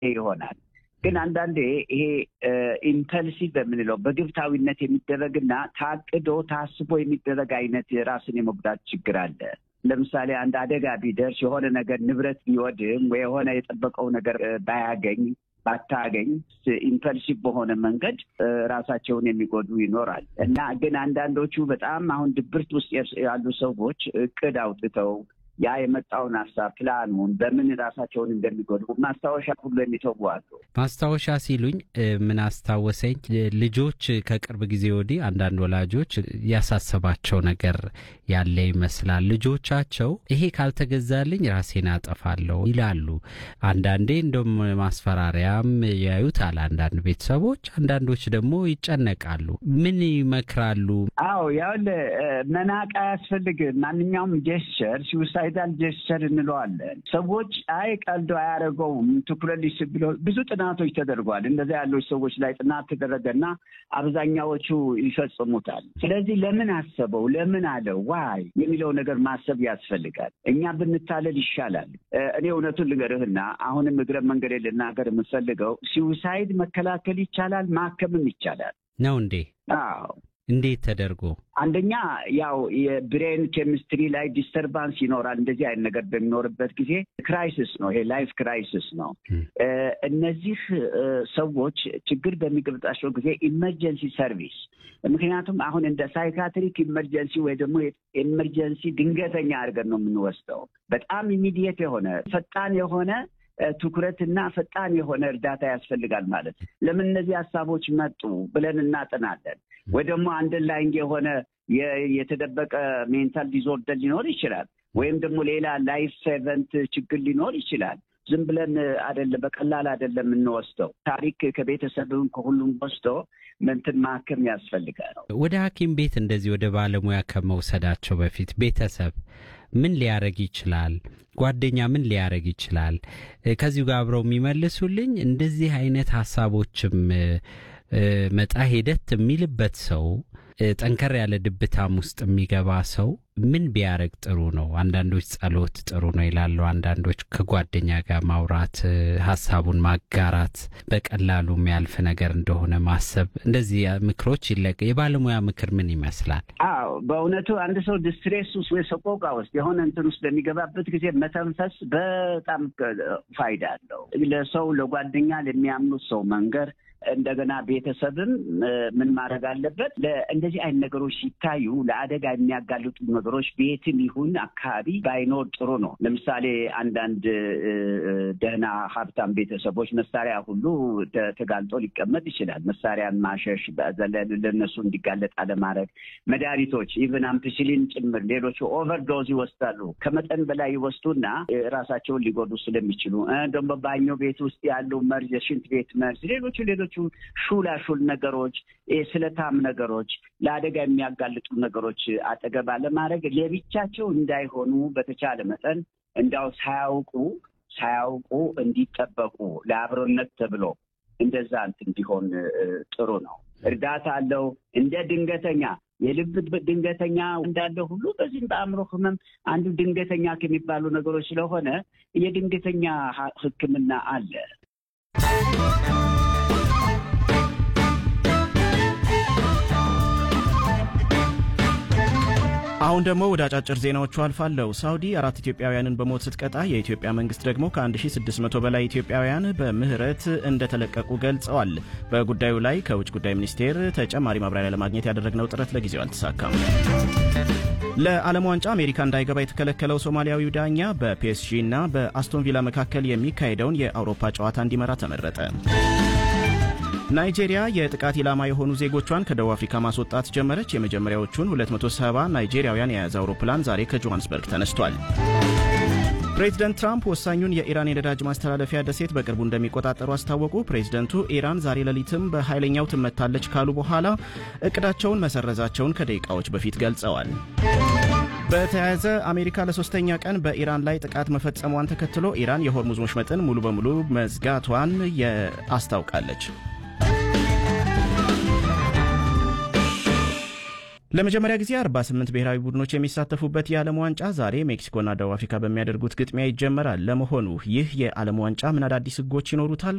ይሆናል። ግን አንዳንዴ ይሄ ኢምፐልሲቭ በምንለው በግብታዊነት የሚደረግና ታቅዶ ታስቦ የሚደረግ አይነት ራስን የመጉዳት ችግር አለ። ለምሳሌ አንድ አደጋ ቢደርስ የሆነ ነገር ንብረት ቢወድም ወይ የሆነ የጠበቀው ነገር ባያገኝ ባታገኝ ኢምፐልሲቭ በሆነ መንገድ ራሳቸውን የሚጎዱ ይኖራል እና ግን አንዳንዶቹ በጣም አሁን ድብርት ውስጥ ያሉ ሰዎች እቅድ አውጥተው ያ የመጣውን ሀሳብ ፕላኑን በምን ራሳቸውን እንደሚጎዱ ማስታወሻ ሁሉ የሚተዉ አሉ። ማስታወሻ ሲሉኝ ምን አስታወሰኝ፣ ልጆች ከቅርብ ጊዜ ወዲህ አንዳንድ ወላጆች ያሳሰባቸው ነገር ያለ ይመስላል። ልጆቻቸው ይሄ ካልተገዛልኝ ራሴን አጠፋለሁ ይላሉ። አንዳንዴ እንደም ማስፈራሪያም ያዩታል አንዳንድ ቤተሰቦች፣ አንዳንዶች ደግሞ ይጨነቃሉ። ምን ይመክራሉ? አዎ ያው መናቅ አያስፈልግም። ማንኛውም ጀስቸር ሲውሳይዳል ጀስቸር እንለዋለን። ሰዎች አይ ቀልዶ አያደርገውም ትኩረት ሊስብ ብሎ ብዙ ጥናቶች ተደርጓል። እንደዚያ ያሉች ሰዎች ላይ ጥናት ተደረገና አብዛኛዎቹ ይፈጽሙታል። ስለዚህ ለምን አሰበው ለምን አለው ዋይ የሚለው ነገር ማሰብ ያስፈልጋል። እኛ ብንታለል ይሻላል። እኔ እውነቱን ልንገርህና አሁንም እግረ መንገድ ልናገር የምፈልገው ሲውሳይድ መከላከል ይቻላል፣ ማከምም ይቻላል ነው እንዴ? አዎ እንዴት ተደርጎ? አንደኛ ያው የብሬን ኬሚስትሪ ላይ ዲስተርባንስ ይኖራል። እንደዚህ አይነት ነገር በሚኖርበት ጊዜ ክራይሲስ ነው፣ ይሄ ላይፍ ክራይሲስ ነው። እነዚህ ሰዎች ችግር በሚገጥማቸው ጊዜ ኢመርጀንሲ ሰርቪስ ምክንያቱም አሁን እንደ ሳይካትሪክ ኢመርጀንሲ ወይ ደግሞ ኢመርጀንሲ ድንገተኛ አድርገን ነው የምንወስደው። በጣም ኢሚዲየት የሆነ ፈጣን የሆነ ትኩረትና ፈጣን የሆነ እርዳታ ያስፈልጋል ማለት ነው። ለምን እነዚህ ሀሳቦች መጡ ብለን እናጠናለን። ወይ ደግሞ አንደርላይንግ የሆነ የተደበቀ ሜንታል ዲዞርደር ሊኖር ይችላል። ወይም ደግሞ ሌላ ላይፍ ሴቨንት ችግር ሊኖር ይችላል። ዝም ብለን አይደለም በቀላል አይደለም የምንወስደው። ታሪክ ከቤተሰብም ከሁሉም ወስዶ ምንትን ማከም ያስፈልጋል። ወደ ሐኪም ቤት እንደዚህ ወደ ባለሙያ ከመውሰዳቸው በፊት ቤተሰብ ምን ሊያደርግ ይችላል? ጓደኛ ምን ሊያደርግ ይችላል? ከዚሁ ጋር አብረው የሚመልሱልኝ እንደዚህ አይነት ሀሳቦችም መጣ ሂደት የሚልበት ሰው ጠንከር ያለ ድብታም ውስጥ የሚገባ ሰው ምን ቢያደርግ ጥሩ ነው? አንዳንዶች ጸሎት ጥሩ ነው ይላሉ። አንዳንዶች ከጓደኛ ጋር ማውራት፣ ሀሳቡን ማጋራት፣ በቀላሉ የሚያልፍ ነገር እንደሆነ ማሰብ፣ እንደዚህ ምክሮች ይለቅ። የባለሙያ ምክር ምን ይመስላል? አዎ በእውነቱ አንድ ሰው ዲስትሬስ ውስጥ ወይ ሰቆቃ ውስጥ የሆነ እንትን ውስጥ በሚገባበት ጊዜ መተንፈስ በጣም ፋይዳ አለው። ለሰው ለጓደኛ ለሚያምኑት ሰው መንገር እንደገና ቤተሰብም ምን ማድረግ አለበት? እንደዚህ አይነት ነገሮች ሲታዩ ለአደጋ የሚያጋልጡ ነገሮች ቤትም ይሁን አካባቢ ባይኖር ጥሩ ነው። ለምሳሌ አንዳንድ ደህና ሀብታም ቤተሰቦች መሳሪያ ሁሉ ተጋልጦ ሊቀመጥ ይችላል። መሳሪያን ማሸሽ ለነሱ እንዲጋለጥ አለማድረግ፣ መድኃኒቶች ኢቨን አምፒሲሊን ጭምር ሌሎቹ ኦቨርዶዝ ይወስዳሉ። ከመጠን በላይ ይወስዱና ራሳቸውን ሊጎዱ ስለሚችሉ ደግሞ ባኞ ቤት ውስጥ ያሉ መርዝ፣ የሽንት ቤት መርዝ፣ ሌሎቹ ሌሎቹ ሹላሹል ነገሮች፣ ስለታም ነገሮች፣ ለአደጋ የሚያጋልጡ ነገሮች አጠገብ አለማድረግ ለብቻቸው እንዳይሆኑ በተቻለ መጠን እንዳው ሳያውቁ ሳያውቁ እንዲጠበቁ ለአብሮነት ተብሎ እንደዛ እንትን እንዲሆን ጥሩ ነው። እርዳታ አለው። እንደ ድንገተኛ የልብ ድንገተኛ እንዳለ ሁሉ በዚህም በአእምሮ ህመም አንዱ ድንገተኛ ከሚባሉ ነገሮች ስለሆነ የድንገተኛ ሕክምና አለ። አሁን ደግሞ ወደ አጫጭር ዜናዎቹ አልፋለሁ። ሳውዲ አራት ኢትዮጵያውያንን በሞት ስትቀጣ የኢትዮጵያ መንግስት ደግሞ ከ1600 በላይ ኢትዮጵያውያን በምህረት እንደተለቀቁ ገልጸዋል። በጉዳዩ ላይ ከውጭ ጉዳይ ሚኒስቴር ተጨማሪ ማብራሪያ ለማግኘት ያደረግነው ጥረት ለጊዜው አልተሳካም። ለዓለም ዋንጫ አሜሪካ እንዳይገባ የተከለከለው ሶማሊያዊው ዳኛ በፒኤስጂ እና በአስቶን ቪላ መካከል የሚካሄደውን የአውሮፓ ጨዋታ እንዲመራ ተመረጠ። ናይጄሪያ የጥቃት ኢላማ የሆኑ ዜጎቿን ከደቡብ አፍሪካ ማስወጣት ጀመረች። የመጀመሪያዎቹን 270 ናይጄሪያውያን የያዘ አውሮፕላን ዛሬ ከጆሃንስበርግ ተነስቷል። ፕሬዚደንት ትራምፕ ወሳኙን የኢራን የነዳጅ ማስተላለፊያ ደሴት በቅርቡ እንደሚቆጣጠሩ አስታወቁ። ፕሬዚደንቱ ኢራን ዛሬ ሌሊትም በኃይለኛው ትመታለች ካሉ በኋላ እቅዳቸውን መሰረዛቸውን ከደቂቃዎች በፊት ገልጸዋል። በተያያዘ አሜሪካ ለሶስተኛ ቀን በኢራን ላይ ጥቃት መፈጸሟን ተከትሎ ኢራን የሆርሙዝ ወሽመጥን ሙሉ በሙሉ መዝጋቷን አስታውቃለች። ለመጀመሪያ ጊዜ 48 ብሔራዊ ቡድኖች የሚሳተፉበት የዓለም ዋንጫ ዛሬ ሜክሲኮና ደቡብ አፍሪካ በሚያደርጉት ግጥሚያ ይጀመራል። ለመሆኑ ይህ የዓለም ዋንጫ ምን አዳዲስ ሕጎች ይኖሩታል?